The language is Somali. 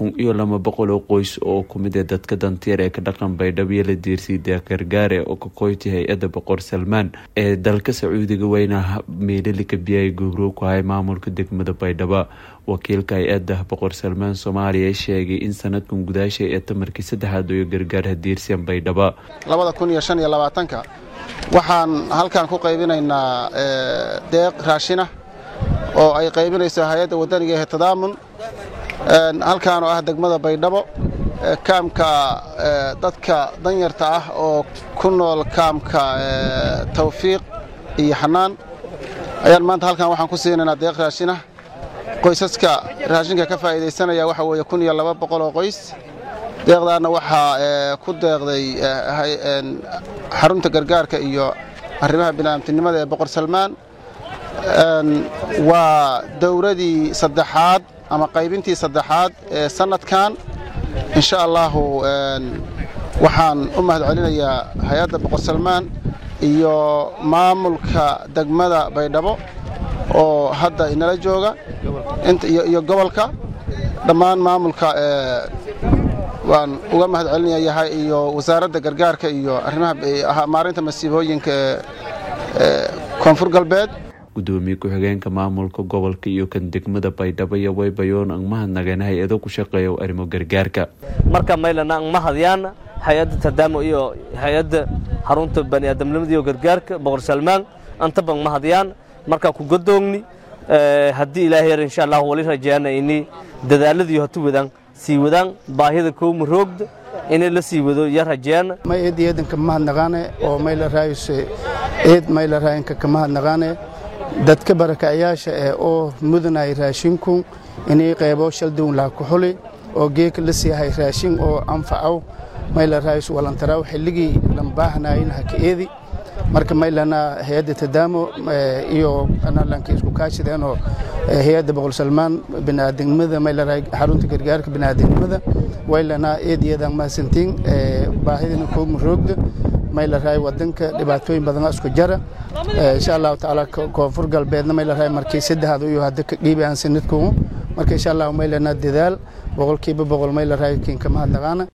kun iyo laba boqol oo qoys oo kumid ee dadka dantiir ee ka dhaqan baydhabo iyo la diirsay deeqgargaare oo ka qoyti hay-adda boqor salmaan ee dalka sacuudiga weyna meelilika biyay gubrow ku hay maamulka degmada baydhabo wakiilka hay-adda boqor salmaan soomaaliya sheegay in sanadkan gudaasha ee tamarkii saddexaad iyo gargaar hadiirsan baydhabo labada kun iyo shan iyo labaatanka waxaan halkan ku qaybinaynaa deeq raashina oo ay qaybinayso hay-adda wadaniga ee tadaamun halkaan oo ah degmada baydhabo kaamka dadka danyarta ah oo ku nool kaamka tawfiiq iyo xanaan ayaan maanta halkan waxaan ku siinaynaa deeq raashina qoysaska raashinka ka faa'iidaysanaya waxa weeye kun iyo laba boqol oo qoys deeqdaana waxaa ku deeqday xarunta gargaarka iyo arrimaha bini'aamtinimada ee boqor salmaan waa dowradii saddexaad ama qaybintii saddexaad ee sannadkan insha allahu waxaan u mahad celinayaa hay-adda boqor salmaan iyo maamulka degmada baydhabo oo hadda inala jooga iyo gobolka dhammaan maamulka waan uga mahad celinayahay iyo wasaaradda gargaarka iyo arrimaha maarinta masiibooyinka ee koonfur galbeed gudoomiye ku-xigeenka maamulka gobolka iyo kan degmada baydhabo iyo waybayoon ang mahadnageen hay-ado ku shaqeeya arrimo gargaarka marka maylana ang mahadyaana hay-adda tadaamo iyo hay-adda xarunta baniaadamnimada iyo gargaarka boqor salmaan antaba ang mahadyaan markaa ku godoogni haddii ilaahay yar insha allah wali rajeana ini dadaaladii hatu wadaan sii wadaan baahida kowma roogda inay la sii wado yar rajeana may eed eedanka mahadnaqaane oo mayla raayuse eed mayla raayinka ka mahadnaqaane dadka barakacayaasha ee oo mudanay raashinku inay qaybo shaldown laha ku xuli oo geeka la siihay raashin oo anfacow mayla raayus walantaraaw xilligii lambaahnaayin haka eedi marka maylana hay-adda tadaamo iyo analanka isku kaashideenoo hay-adda boqol salmaan biniaadamnimada maylaraa xarunta gargaarka biniaadamnimada waylana eed iyadan mahadsantiin baahidina koogma roogda maylaraay wadanka dhibaatooyin badan isku jara insha allahu tacaala koonfur galbeedna maylaraay markii saddexaad iyo hadda ka dhiibayaan sanadkuu marka insha allahu maylana dadaal boqolkiiba boqol maylaraay kiinka mahadnaqaana